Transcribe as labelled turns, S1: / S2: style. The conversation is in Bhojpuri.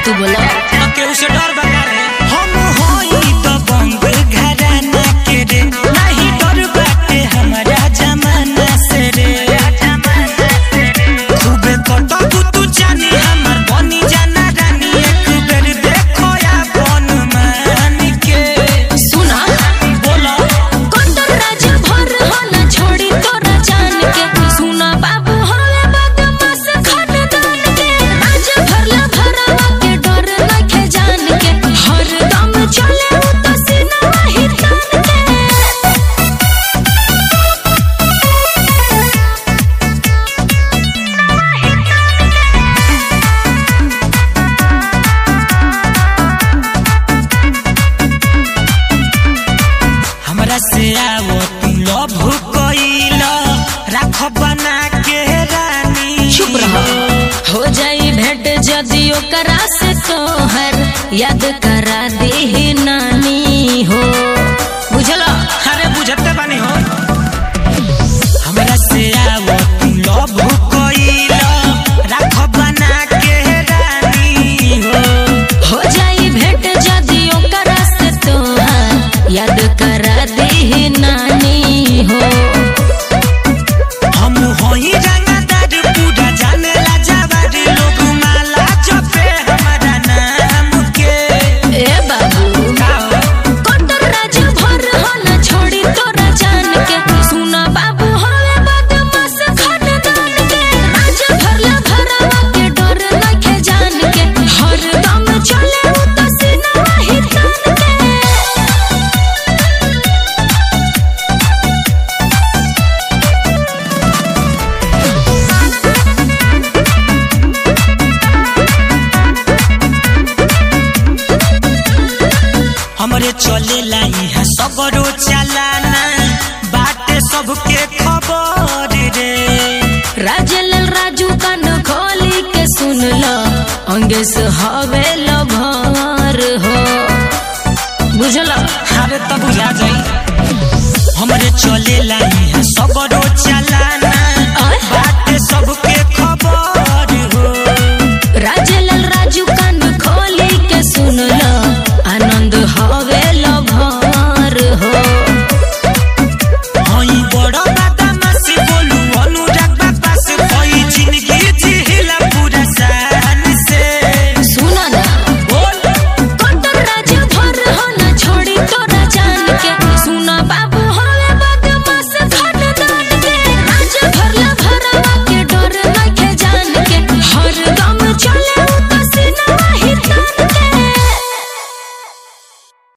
S1: तू बोला
S2: केहू से डर बता रे हम होई तो बंग घराना के रे नहीं डर बाटे हमारा जमाना से रे खूबे कटबू तू जानी हमर बनी जाना रानी एक बेर देखो या बन मान के
S1: सुना
S2: बोलो
S1: कोतर राज भर हो ना छोड़ी तोरा जान के सुना बाबू होले बदमाश खानदान के राज भरला भरावा के डर नखे जान के हर दम चले उ तो सीना ही तान के
S2: हमरा से आवो तू लव कइला राख बना के रानी
S1: चुप रहो हो जाई भेंट जदि ओकरा से तोहर याद करा दे नानी हो बुझलो
S2: अरे बुझते बानी हो हमरा से आवो तू लव कइला राख बना के रानी हो
S1: हो जाई भेंट जदि ओकरा से तोहर याद करा दे नानी हो
S2: हम होई रंगदार पूरा जानेला जवार लोग माला जपे हमारा नाम के
S1: ए बाबू
S2: का हो?
S1: कोटर राज भर हो ना छोड़ी तोरा जान के सुना बाबू होले बदमाश खानदान के राज भरला भरावा के डर नखे जान के हर दम चले उ तो सीना ही तान के
S2: हमरे चलेला यहाँ सगरो चलाना बाटे सबके खबर रे
S1: राजलाल राजू कान खोली के सुन लो अंगेस हवे लभर हो बुझलो
S2: अरे तब बुझा जाई हमरे चलेला यहाँ सगरो चलाना
S1: आय।
S2: बाटे